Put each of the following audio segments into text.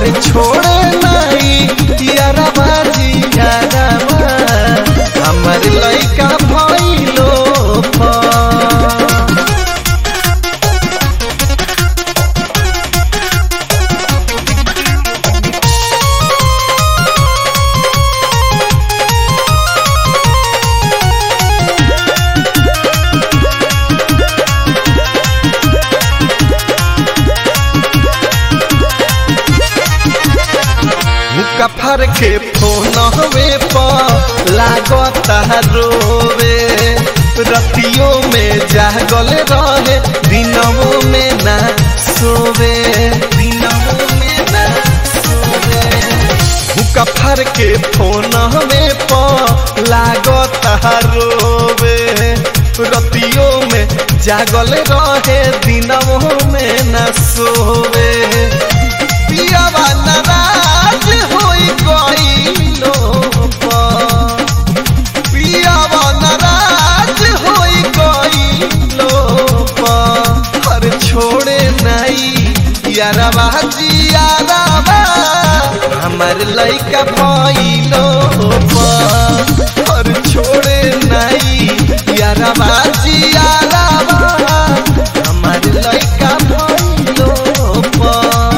अरे छोड़े नहीं यारा बाजी यारा हमर लइका भइलो पा मुका फर के फोन हवे पर लागता रोवे रतियों में जागल रहे दिनों में ना सोवे दिनों में ना सोवे मुका फर के फोन हवे पर लागता रोवे रतियों में जागल रहे दिनों में ना सोवे पियावा नाराज होई गइलो पियावा नाराज होई गइलो हर छोड़े नहीं यारवा जियारवा हमर लइका भइलो हर छोड़े नहीं यारवा जियारवा हमर लइका भइलो पा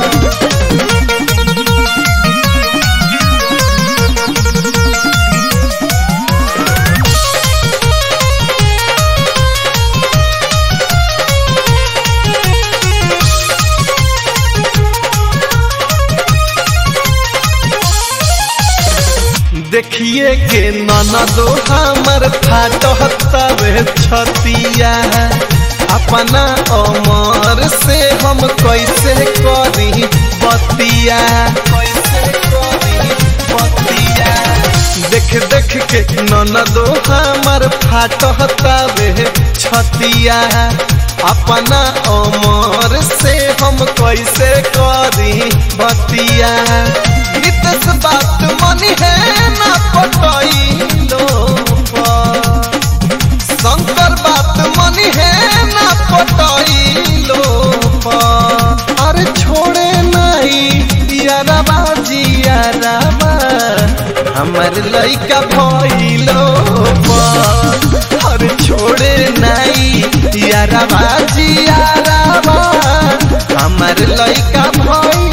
देखिए के ननदो हमर फाटहतवे छतिया अपना अमर से हम कैसे करी बतिया कैसे करी बतिया देख देख के ननदो हमर फाटहतवे छतिया अपना अमर से हम कैसे करी बतिया नितस बात मनी है ना पटैलो शंकर बात मनी है ना पटैलो अरे छोड़े नहीं यारबा जियारबा हमर लइका भइलो अरे छोड़े नहीं यारबा जियारबा हमर लइका भइलो